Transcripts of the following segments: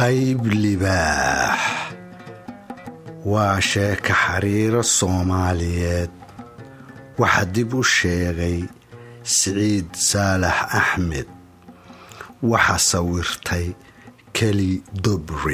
qayb libaax waa sheeka xiriiro soomaaliyeed waxaa dib u sheegay siciid saalax axmed waxaa sawirtay keli dobri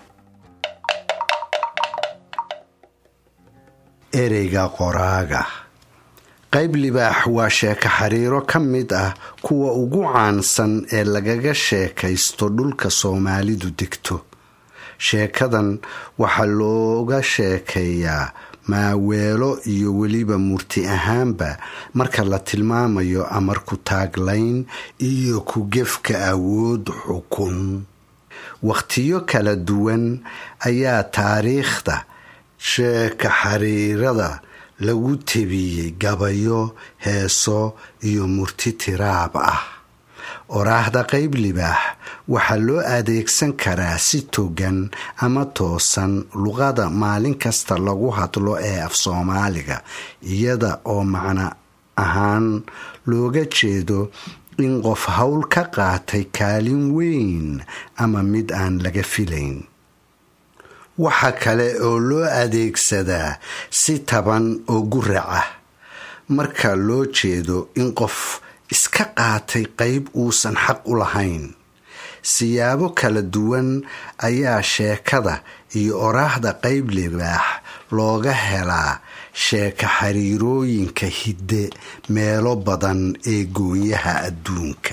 ereyga qoraaga qayb libaax waa sheeko xiriiro ka mid ah kuwa ugu caansan ee lagaga sheekaysto dhulka soomaalidu degto sheekadan waxaa looga sheekeeyaa maaweelo iyo weliba murti ahaanba marka la tilmaamayo amar ku taaglayn iyo ku gefka awood xukun wakhtiyo kala duwan ayaa taariikhda sheeka xiriirada lagu tebiyey gabayo heeso iyo murti tiraab ah oraahda qayb libaax waxaa loo adeegsan karaa si togan ama toosan luqada maalin kasta lagu hadlo ee af soomaaliga iyada oo macno ahaan looga jeedo in qof howl ka qaatay kaalin weyn ama mid aan laga filayn waxa kale oo loo adeegsadaa si taban oo gurac ah marka loo jeedo in qof iska qaatay qayb uusan xaq u lahayn siyaabo kala duwan ayaa sheekada iyo oraahda qayb libaax looga helaa sheeka xiriirooyinka hidde meelo badan ee goonyaha adduunka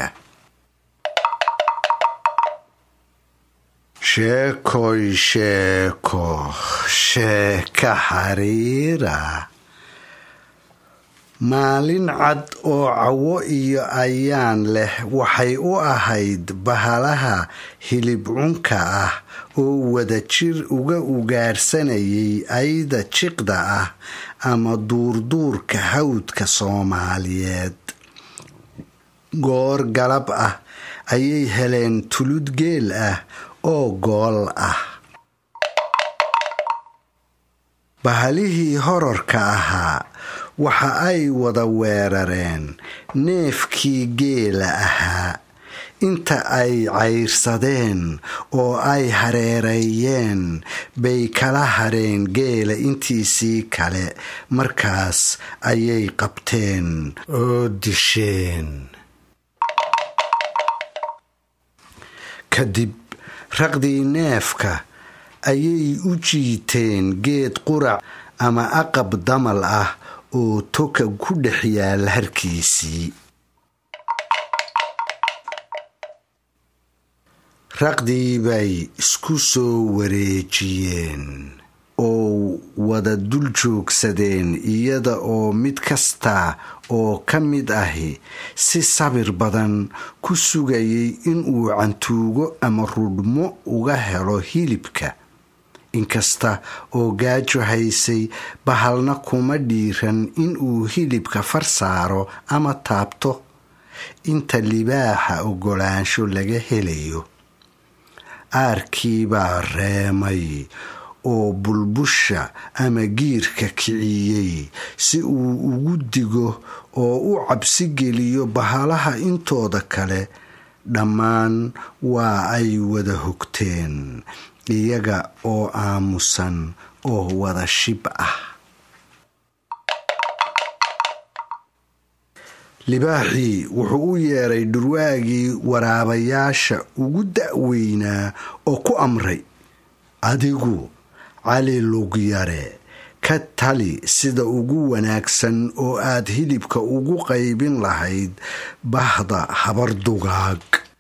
sheekoy sheeko sheeka xiriira maalin cad oo cawo iyo ayaan leh waxay u ahayd bahalaha hilib cunka ah oo wadajir uga ugaarsanayay ayda jiqda ah ama duurduurka hawdka soomaaliyeed goor galab ah ayay heleen tulud geel ah oo gool ah bahalihii horarka ahaa waxa ay wada weerareen neefkii geela ahaa inta ay cayrsadeen oo ay hareereeyeen bay kala hareen geela intiisii kale markaas ayay qabteen oo disheen kadib raqdii neefka ayay u jiiteen geed qurac ama aqab damal ah oo toka ku dhex yaal harkiisii raqdii bay isku soo wareejiyeen oo wada dul joogsadeen iyada oo mid kasta oo ka mid ahi si sabir badan ku sugayay inuu cantuugo ama rudhmo uga helo hilibka inkasta oo gaajo haysay bahalna kuma dhiiran inuu hilibka far saaro ama taabto inta libaaxa oggolaansho laga helayo aarkii baa reemay oo bulbusha ama giirka kiciyey si uu ugu digo oo u cabsi geliyo bahalaha intooda kale dhammaan waa ay wada hogteen iyaga oo aamusan oo wada shib ah libaaxii wuxuu u yeeray dhurwaagii waraabayaasha ugu da'weynaa oo ku amray adigu cali lugyare ka tali sida ugu wanaagsan oo aad hilibka ugu qaybin lahayd bahda habar dugaag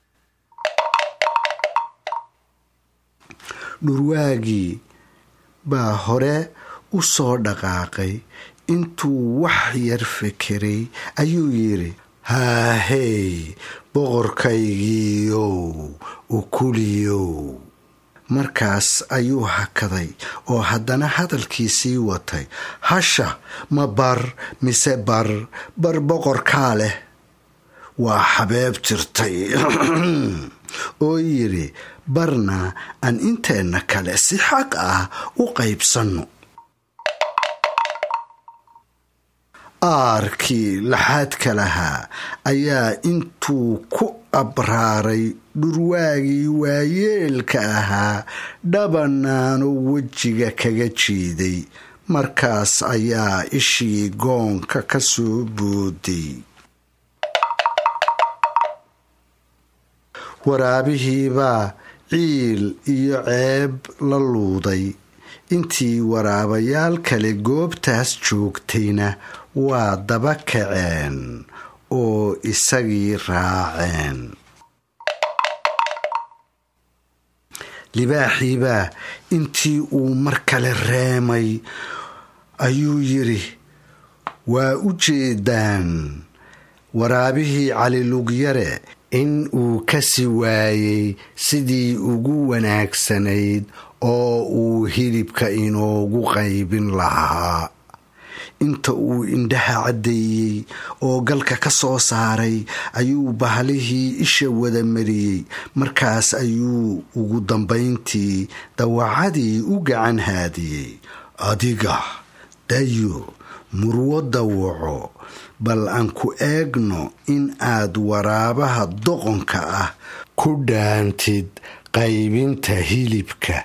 dhurwaagii baa hore u soo dhaqaaqay intuu wax yar fekeray ayuu yidhi haahey boqorkaygiiyow ukuliyow markaas ayuu hakaday oo haddana hadalkiisii watay hasha ma bar mise bar bar boqorkaa leh waa xabeeb jirtay oo yidhi barna aan inteenna kale si xaq ah u qaybsanno aarkii laxaadka lahaa ayaa intuu ku abraaray dhurwaagii waayeelka ahaa dhabanaano wejiga kaga jiiday markaas ayaa ishii goonka ka soo booday waraabihiibaa ciil iyo ceeb la luuday intii waraabayaal kale goobtaas joogtayna waa daba kaceen oo isagii raaceen libaaxiibaa intii uu mar kale reemay ayuu yidhi waa u jeedaan waraabihii calilugyare in uu kasi waayey sidii ugu wanaagsanayd oo uu hilibka inoogu qaybin lahaa inta uu indhaha caddeeyey oo galka ka soo saaray ayuu bahalihii isha wada mariyey markaas ayuu ugu dambayntii dawacadii u gacan haadiyey adiga dayo murwo dawaco bal aan ku eegno in aad waraabaha doqonka ah ku dhaantid qaybinta hilibka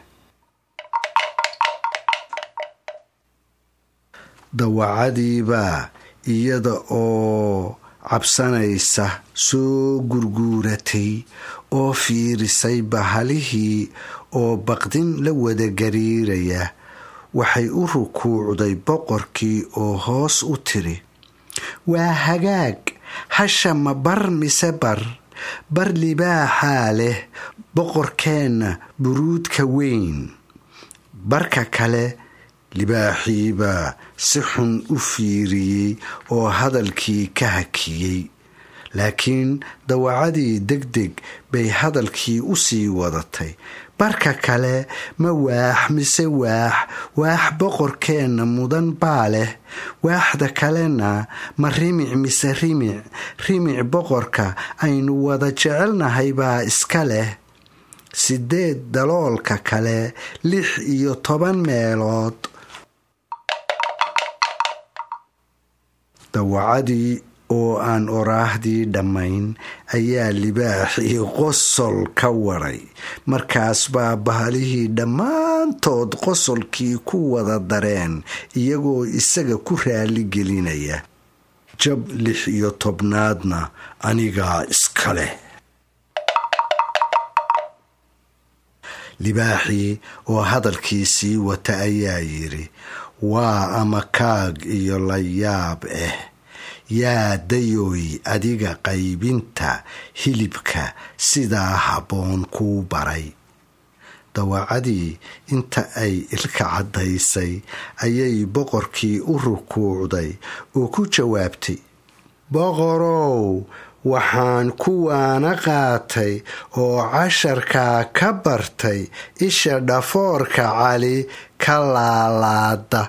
dawacadiibaa iyada oo cabsanaysa soo gurguuratay oo fiirisay bahalihii oo baqdin la wada gariiraya waxay u rukuucday boqorkii oo hoos u tiri waa hagaag hasha ma bar mise bar bar libaaxaa leh boqorkeenna buruudka weyn barka kale libaaxiibaa si xun u fiiriyey oo hadalkii ka hakiyey laakiin dawacadii deg deg bay hadalkii u sii wadatay barka kale ma waax mise waax waax boqorkeenna mudan baa leh waaxda kalena ma rimic mise rimic rimic boqorka aynu wada jecelnahay baa iska leh sideed daloolka kale lix iyo toban meelood dawacadii oo aan oraahdii dhammayn ayaa libaaxii qosol ka waray markaas baa bahalihii dhammaantood qosolkii ku wada dareen iyagoo isaga ku raali gelinaya jab lix iyo tobnaadna anigaa iska leh libaaxii oo hadalkii sii wata ayaa yidhi waa ama kaag iyo layaab ah yaa dayooy adiga qaybinta hilibka sidaa habboon kuu baray dawacadii inta ay ilka caddaysay ayay boqorkii u rukuucday oo ku jawaabtay boqorow waxaan kuwaana qaatay oo casharkaa ka bartay isha dhafoorka cali ka laalaada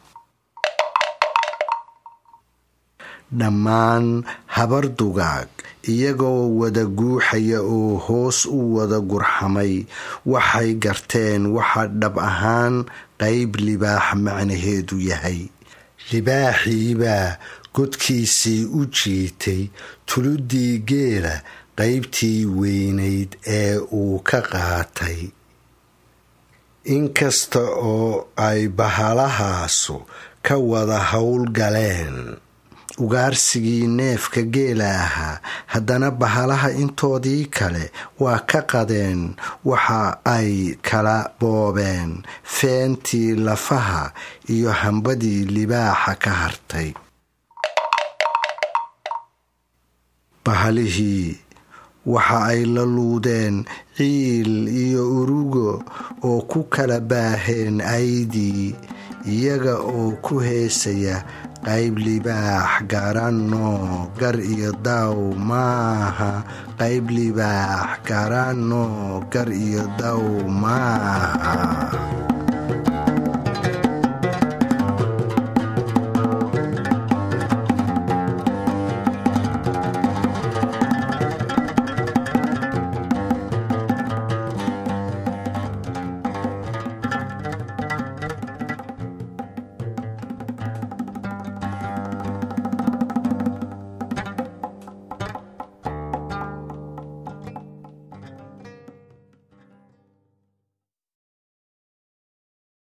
dhammaan habar dugaag iyagoo wada guuxaya oo hoos u wada gurxamay waxay garteen waxa dhab ahaan qayb libaax macnaheedu yahay libaaxiibaa godkiisii u jiitay tuludii geela qaybtii weynayd ee uu ka qaatay inkasta oo ay bahalahaasu ka wada howl galeen ugaarsigii neefka geela ahaa haddana bahalaha intoodii kale waa ka qadeen waxa ay kala boobeen feentii lafaha iyo hambadii libaaxa ka hartay bahalihii waxa ay la luudeen ciil iyo urugo oo ku kala baaheen aydii iyaga oo ku heesaya qayb libaax garanno gar iyo daw maaha qayb libaax garanno gar iyo daw maaha